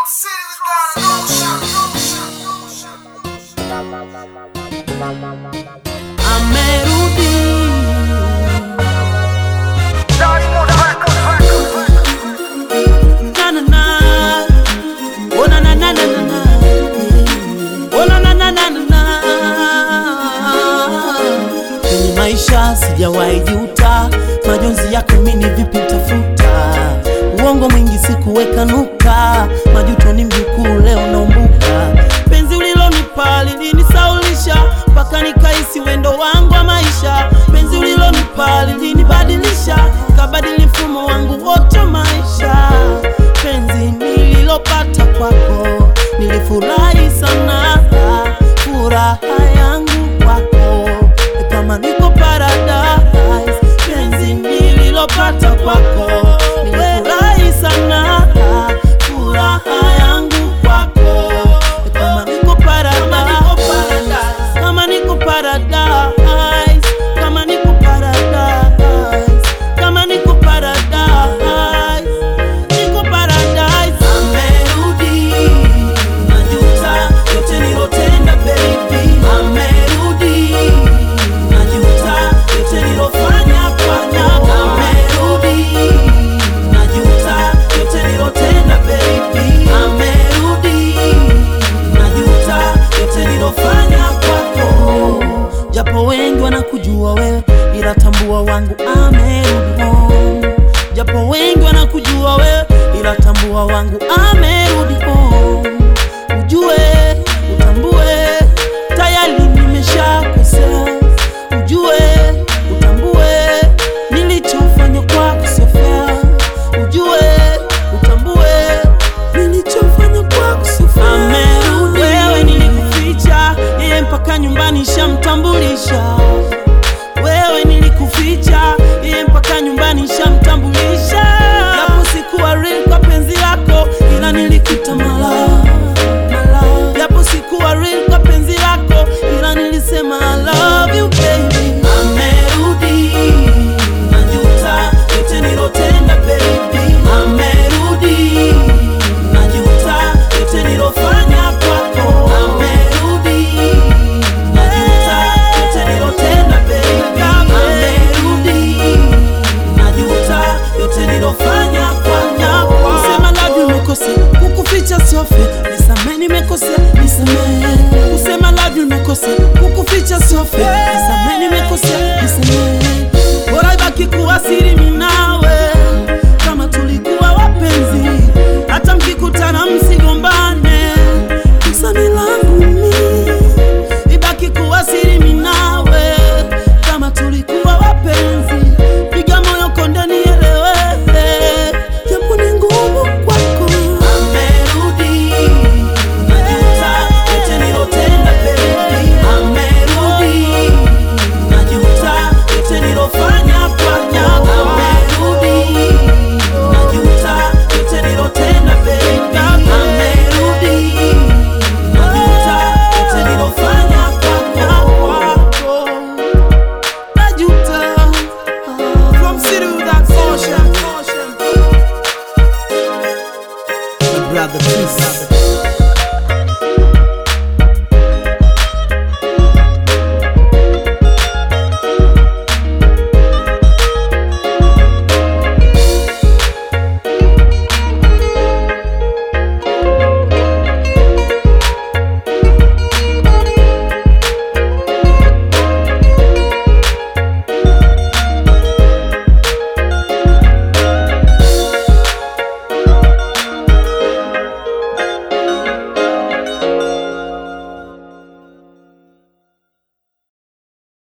city without amerudi na na na oh na na na na na na oh na na na na na na kwenye maisha sijawahi juta majonzi yako mini vipi tafuta uongo mwingi sikuweka nuka majuto ni mjukuu leo naumbuka penzi ulilonipa lilinisaulisha mpaka nikaisi wendo wangu wa maisha penzi ulilonipa lilinibadilisha kabadili mfumo wangu wote wa maisha penzi nililopata kwako nilifurahi sana furaha yangu kwako kama niko paradise penzi nililopata kwako nilifurahi sana furaha yangu kwako kama niko paradise kama niko paradise kama niko paradise kama niko paradise niko paradise amerudi najuta yote nilotenda baby amerudi najuta yote nilofanya fanya amerudi najuta yote nilotenda baby amerudi najuta yote nilofanya kwako japo wengi wanakujua wewe ila tambua wangu amerudi home japo wengi wanakujua wewe ila tambua wangu amerudi home ujue utambue tayari nimeshakosea ujue utambue nilichofanya kwako sio fair ujue utambue nilichofanya kwako sio fair amerudi wewe nilikuficha yeye mpaka nyumbani shamtambulisha wewe nilikuficha yeye mpaka nyumbani shamtambulisha japo sikuwa real kwa penzi lako ila nilikuita mala japo sikuwa real kwa penzi lako ila nilisema I love you baby amerudi najuta yote nilotenda baby amerudi najuta yote nilofanya kwako amerudi najuta yote nilotenda baby amerudi najuta yote nilofanya kwako kusema love you nimekosea kukuficha sofe nisamee nimekosea nisamee kusema love you nimekosea kukuficha sofe nisamee nimekosea nisamee bora ibaki kuwa siri mimi nawe kama tulikuwa wapenzi hata mkikutana msigombane kusani langu mimi ibaki kuwa siri mimi nawe kama tulikuwa wapenzi piga moyo konde nieleweke japo ni ngumu kwako amerudi najuta yote nilotenda baby amerudi najuta yote nilofanya fanya amerudi najuta yote nilotenda baby amerudi najuta yote nilofanya kwako najuta from city without ocean my brother please